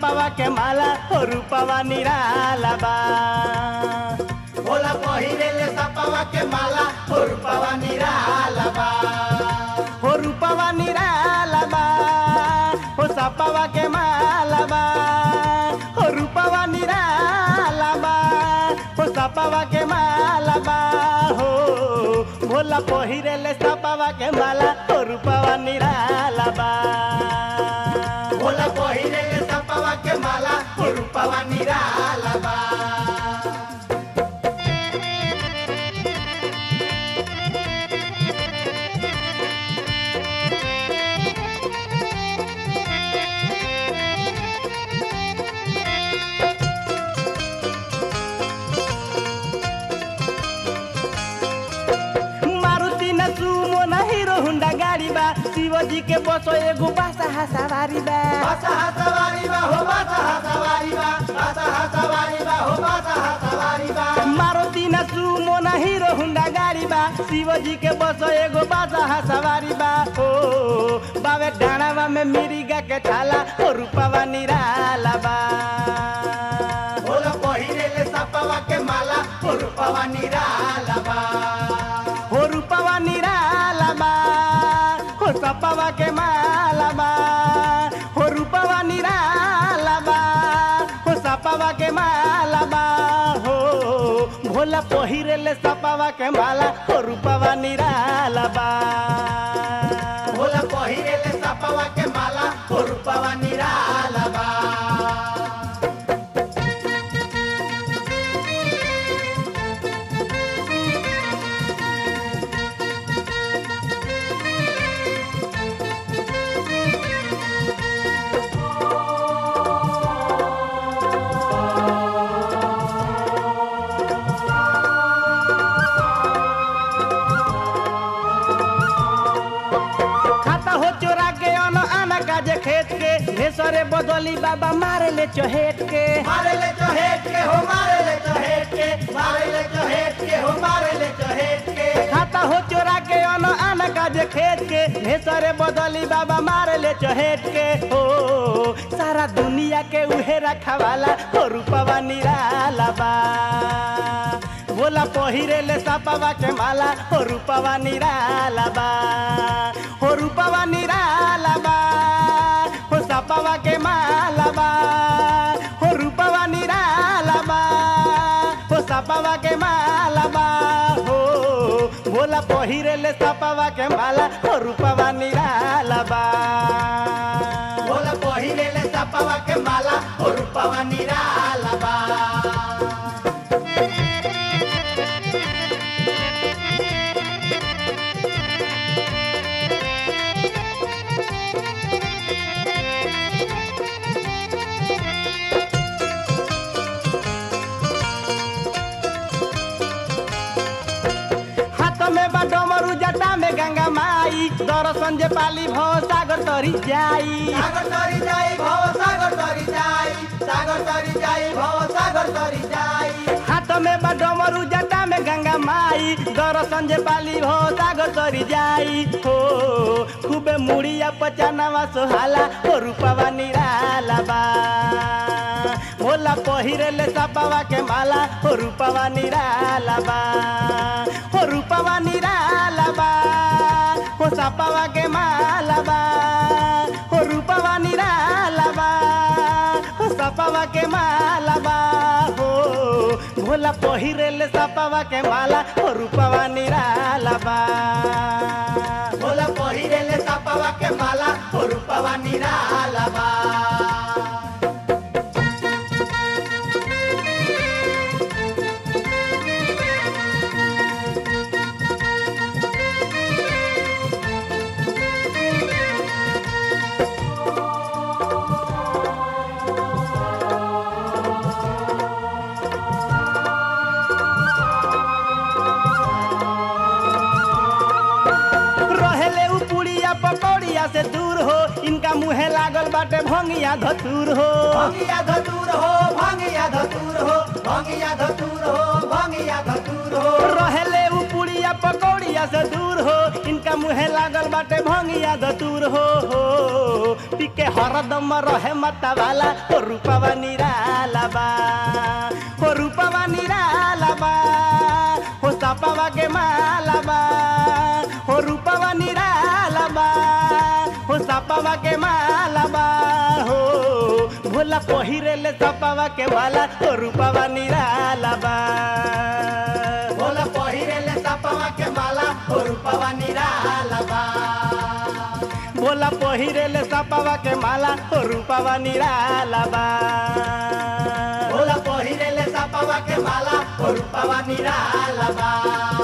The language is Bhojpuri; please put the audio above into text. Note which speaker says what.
Speaker 1: सपावा के माला हो रूपवा निराला बा
Speaker 2: भोला पहिरेले सपावा के माला हो रूपवा निराला बा
Speaker 1: हो रूपवा निराला बा हो सपावा के माला बा हो रूपवा निराला बा हो सपावा के माला बा हो भोला पहिरेले सपावा के माला हो रूपवा निराला बा
Speaker 2: भोला पहिरेले सपावा के माला हो रूपवा निराला बा
Speaker 1: मारुति न सुमो न हिरो हुंडा गाड़ी बा शिवजी के बसो एगो बासा सवारी बा
Speaker 2: बासा सवारी बा हो बासा सवारी बा बासा सवारी बा हो बासा सवारी बा
Speaker 1: मारुति न सुमो न हिरो हुंडा गाड़ी बा शिवजी के बसो एगो बासा सवारी बा ओ बावे डाणावा में मिरिगा के छाला ओ रूपवा निराला बा
Speaker 2: भोला पहिरेले सपावा के माला हो रूपवा निराला बा
Speaker 1: हो रूपवा निराला बा हो सपवा के माला बा हो रूपवा निराला बा हो सपवा के माला बा हो भोला पहिरेले सपवा के माला हो रूपवा निराला बा
Speaker 2: भोला पहिरेले सपावा के माला हो रूपवा निराला बा
Speaker 1: खाता हो चोरा के अन आना काजे खेत के भेसरे बदली बाबा मारे ले चहेट के
Speaker 2: मारे ले चहेट के हो मारे ले चहेट के मारे ले चहेट के हो मारे ले चहेट के
Speaker 1: खाता हो चोरा के अन आना काजे खेत के भेसरे बदली बाबा मारे ले चहेट के हो सारा दुनिया के उहे रखवाला हो रूपवा निराला बा बोला पहिरे ले सपावा के माला हो रूपवा निराला बा हो रूपवा निराला बा हो सपावा के माला बा हो रूपवा निराला बा हो सपावा के माला बा हो भोला पहिरेले सपावा के माला हो रूपवा निराला बा
Speaker 2: भोला पहिरेले सपावा के माला हो रूपवा निराला बा
Speaker 1: हाथ में बा डमरू जटा में गंगा माई दर्शन जे पाली भव सागर तरी जाई
Speaker 2: सागर तरी जाई भव सागर तरी जाई सागर तरी जाई भव सागर तरी जाई
Speaker 1: हाथ में बा डमरू जटा में गंगा माई दर्शन जे पाली भव सागर तरी जाई हो खूबे मुड़िया पचानवा सोहाला हो रूपवा निराला बा भोला पहिरेले सपावा के माला हो रूपवा निराला बा हो रूपवा निराला बा हो सपावा के माला बा हो रूपवा निराला बा हो सपावा के माला बा हो भोला पहिरेले सपावा के माला हो रूपवा निराला बा
Speaker 2: भोला पहिरेले सपावा के माला हो रूपवा निराला बा
Speaker 1: रहेले उ पुड़िया पकौड़िया से दूर हो इनका मुहे लागल बाटे भंगिया धतूर हो
Speaker 2: भंगिया धतूर हो भंगिया धतूर हो भंगिया धतूर हो भंगिया धतूर हो
Speaker 1: रहेले उ पुड़िया पकौड़िया से दूर हो इनका मुहे लागल बाटे भंगिया धतूर हो हो टिके हरदम रहे मतवाला हो रूपवा निराला बा हो रूपवा निराला बा हो सपवा के माला बा हो रूपवा निराला बा हो सपवा के माला बा हो भोला पहिरेले सपवा के माला हो रूपवा निराला बा
Speaker 2: भोला पहिरेले सपवा के माला हो रूपवा निराला बा
Speaker 1: भोला पहिरेले सपवा के माला हो रूपवा निराला बा
Speaker 2: भोला पहिरेले सपवा के माला हो रूपवा निराला बा